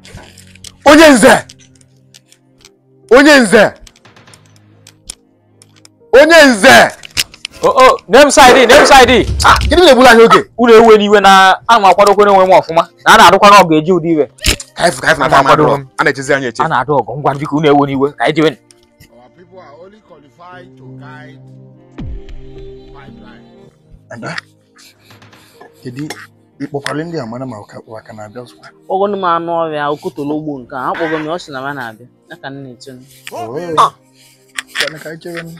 onye nze onye nze onye nze o o name side name side ah gịnị na-egburu anyị oge unu ewe n'iwe na a ma akwadokwa onwe m ọfụma na a na-adụkwa na ọ ga-eji ụdị iwe ka anyị fụ ka anyị fụ na Ama time akwado adịrọ. m. a na-echezi anyị eche a na-adụ ọgụ ngwa biko unu ewe n'iwe ka anyị jewe Our people are only qualified to guide pipeline. kedu ịkpọkwalị ndị a mara ma ụka ụka na-abịa ozugbo kpọgonu m anụ ọhịa okotolo ugbo nke a akpọgo m ya ọ sị na m na-abịa ya ka m na-eche nụ. Kwanụ ka anyị chere nụ.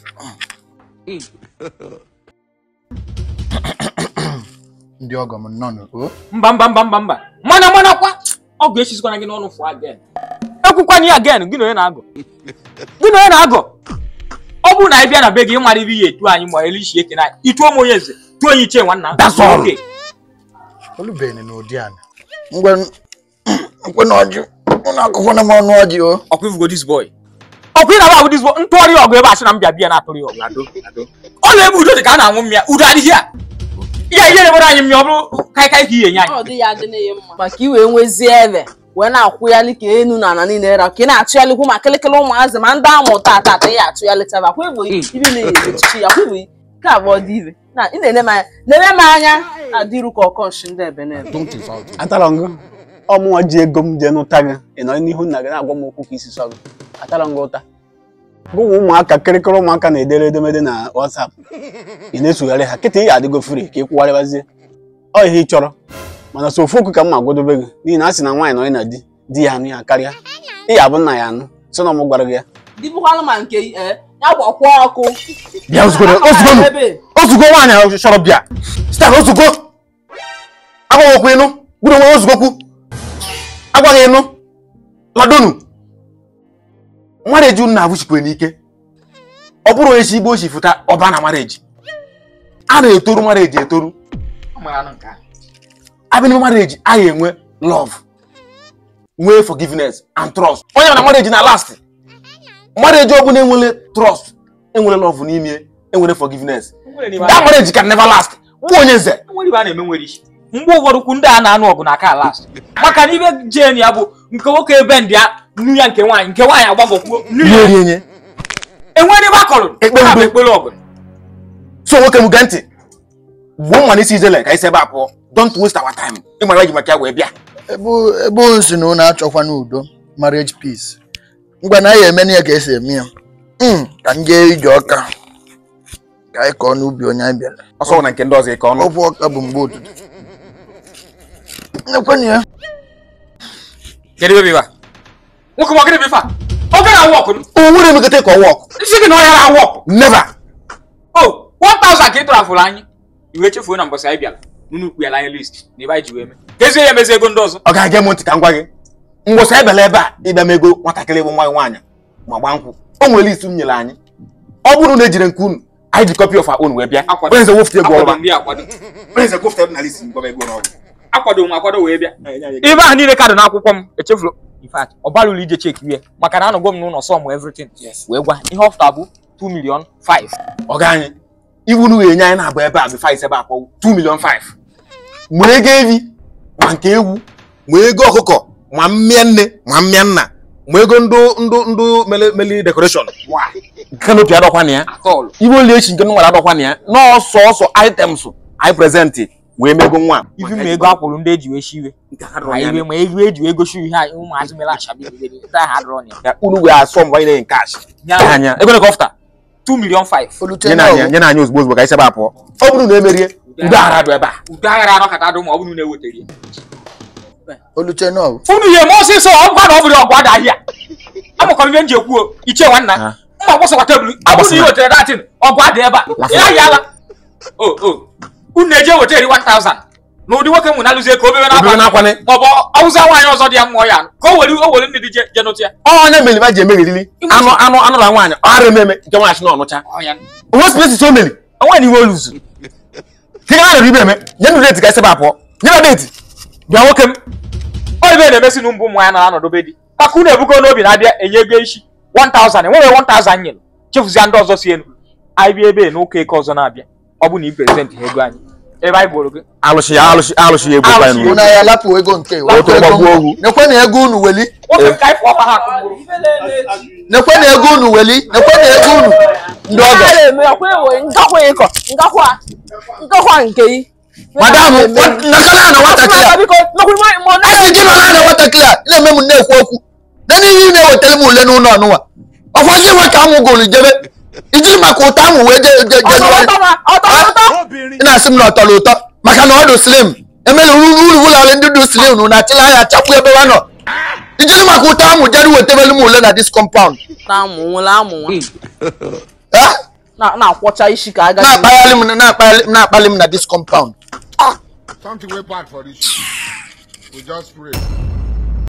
ndị ọgọ m nọ n'o mba mba mba mba mba mana mana kwa ọgụ echizikwana gị n'ọnụ fụ again ekwukwana ya again gị na onye na-agụ gị na onye na-agụ ọ bụrụ na anyị bịa na be gị ịmara ibe ihe etu anyị ma elishi ekene anyị ituo m onye eze tuo onye ichie nwanna That's all. Okay. olubeghị n'ụdị a ngwa nkwe na ọjị ụnụ akụkwana m ọnụ ọjị o ọkwa ifugo this boy ọkwa ị na-agba this boy ntụgharị ọgụ ebe a sị na m bịa bịa na-atụrụ ya ọgụ ado ado ọ na-ebe udo dị ka a na-aṅụ mmịa udo adịghị a ihe ihe na-ebere anyị mmịa ọ bụrụ kaikai ka ihe nye anyị ọ dị ya adị na-enye mma maka iwee nwezie ebe wee na-akwụyalị ka enu na ala niile ra ka ị na-achụghalịkwu ma kịlịkịlị ụmụazị ma ndị amụ taa tata ya achụghalịtaba kwa igbo ibi na echichi ya kwa igbo nke abụọ dị ire na ị na-ene m anya na-eme m anya na-adịru ka ọkọnshi ndị ebe na ebe Don't insult him. atara ngụ ọmụnwa ji ego m jee n'ụta gị ị nọ n'ihu nna gị na-agwa m okwu ka isi sọ gị atara ngụ ụta gụnwa ụmụaka kịrịkịrị ụmụaka na-edere edemede na WhatsApp ị na-esogharị ha kịta ị adịgo fri ka ị kwụgharịbazie ọ ihe ị chọrọ mana so ofu okwu ka m ma gwadobe gị n'ihi na a sị na nwaanyị nọ na di di ya anụ ya karịa ị ya bụ nna ya anụ so na ọmụ gwara gị ya dịbụkwanụ ma nke eh, ya gbakwa ọkụ bịa ozugbo ozugbo ebe ozugbo nwaanyị ahụ chọrọ bịa sita ozugbo agwaghị okwu ịnụ gburu onwe ozugbo kwu agwaghị ịnụ ladonu mareji unu na-abụchikwe n'ike ọ bụrụ onye si igbo ochi fụta ọba na mareji a na-etoru mareji etoru abịa n'ime mareji a ga-enwe love nwee forgiveness and trust onye na mareji na last mareji ọbụla enwere trust enwere love n'ime enwere forgiveness that marriage can never last bụ onye nze nwere ibe a na-eme nwere isi mgbe ụfọdụ kwu ndị a na-anụ ọgụ na aka last maka na ibe jen ya bụ nke nwoke ebe ndị ya nnu ya nke nwaanyị nke nwaanyị agbagokwuo nnu ihe ya eri enye enwere ibe akọrọ Ekpe ha bụ mgbe. ekpere ọgụ so nwoke m gee ntị gbuo mma n'isi ijele ka isi ebe a pụọ don't waste our time ịmara ji maka ya wee bịa ebe ebe o si na ụnụ achọkwa n'udo marriage peace ngwa na ya eme na ya ka esi eme ya Mm, ka m jee ije ọka ka anyị kọọ n'ubi onye anyị bịara ọsọ na nke ndị ọzọ ike ọnụ ọbụ ọka bụ mgbe ụtụtụ nekwenụ ya kedu ebe ibe a nwoke m ọgịrị bụ ife a ọ gara awụ ọkụ o nwere emekọta ka ọwa ọkụ isi gị na ọya na-awụ ọkụ never o 1000 ka ị tụrụ afụrụ anyị iwe chefuo na mbọsị anyị bịara nunu kpuyala anyị list na ebe anyị ji wee mee kezie ya emezi ego ndị ọzọ ọ ga-aga m ntị ka m gwa gị mgbọsị ebele ebe a ịbịa m ego nwatakịrị bụ nwa nwaanyị ma gbaa nkwụ o nwere list m nyere anyị ọ bụrụ na ejire nke unu anyị ji copy of our own wee bịa Akwado. onye nze wofute ego akwado ọrụ ndị akwado onye nze wofute na list m gwa m ego n'ọrụ akwado m akwado wee bịa ibe ahụ niile kadụ n'akwụkwọ m echefuru in fact ọ balụrụ ije cheki ya maka na anọgwo m n'ụlọ sọm everything wee gwa ihe ọfta bụ 2 million 5 ọga anyị iwu nu ga-enye anyị na-abụ ebe a bụ five ebe akpọ 2 million 5 ma ego evi ma nke ewu ma ego ọkụkọ ma mmịa nne ma mmịa nna ma ego ndụ ndụ ndụ mele mele decoration kanopi adọkwa na ya atọlụ iwe oli echi nke nụ nwere adọkwa na ya n'ọsọ ọsọ items anyị prezentị wee mego nwa ifi ma ego akwụrụ ndị eji wee shi iwe ma iwe ma ego eji wee gosi ihe anyị ụmụazị mere achabi ndị ahụ adọrọ ya ya unu wee asọ mgbe anyị na-enye cash nye nye anyị anya ego nke ọfta 2 million 5 olute nye na na anya nye na anya ozugbo ozugbo ka anyị sebe apụọ ọ bụrụ na emerie udo aghara dụ ebe a udo aghara anọkọta dụ ma ọ bụrụ na ewetara ya olute na ọgụ unu ihe ma ọsịsọ ọ gwa na ọ bụrụ ọgụ ada ahịa amụkọrọ ihe m ji ekwu ichie nwanna Ah. mma gbasakwa tebụl ọ bụrụ na ị wetara datin ọgụ ada ebe a ị ahịala o o unu na-eji eweta eri 1000 na ụdị nwoke m na-alụzie ka o bebe obere n'akwa n'akwanị maọbụ ọwụza nwaanyị ọzọ dị ya mmụọ ya ka o were o were ndị dị je je nụtụ ya onye meli ma ji emeriri anụ anụ anụ na nwaanyị ọ ara ememe nke nwaanyị na ọnụcha Ọ ya. onwe spesi o meli onwe na iwe oluzu ka ị ga ibe eme nye nụ deti ka esi apụọ nye na deti bịa nwoke m ọ ibe na-emesi na mbụ ụmụ ya nọ n'ọnọdụ be di maka unu ebugo n'obi na-abịa enye ego isi 1000 enwere 1000 nyere chefuzie ndị ọzọ si elu anyị bịa ebe a n'ụka eke ọzọ na-abịa ọ bụ na ị prezent ha ego anyị ebe anyị gboro gị alụsị ya alụsị alụsị ya egbukwa Alụsị ya. unu ya lapụ ego nke Otu wepụ ego gbagbuo m. ogwu. nekwe na ego unu weli nwoke ka anyị fụọ ha akụ nekwe na ego unu weli nekwe na ego unu ndị ọgọ na-eme ọkwa ewe ngakwa ịkọ ngakwa ngakwa nke yi madam nakala na nwatakịrị a biko nọkwuru nwaanyị ma ọ na asị gị nọrọ na nwatakịrị a na-eme m na-ekwu okwu na n'ihe ị na-ewetara m ule n'ụlọ ọnụnwa ọkwa gị nwe ka amụ gụrụ jebe ijiri maka ụtọ ahụ wee je je je ọtọ ọtọ ị na-asị m na ọ tọrọ ụtọ maka na ọ dị slim emela uru uru ụlọ ndị dị slim nụ na achịla anya chapụ ebe ha nọ ijiri maka ụtọ ahụ jere wetebelu m ule na dis compound na-amụ nwere amụ nwa Eh? Na- na-akwọcha isi ka agaghị na-akpaghalị m na-akpaghalị na-akpali m na dis compound Something way bad for this. We just pray.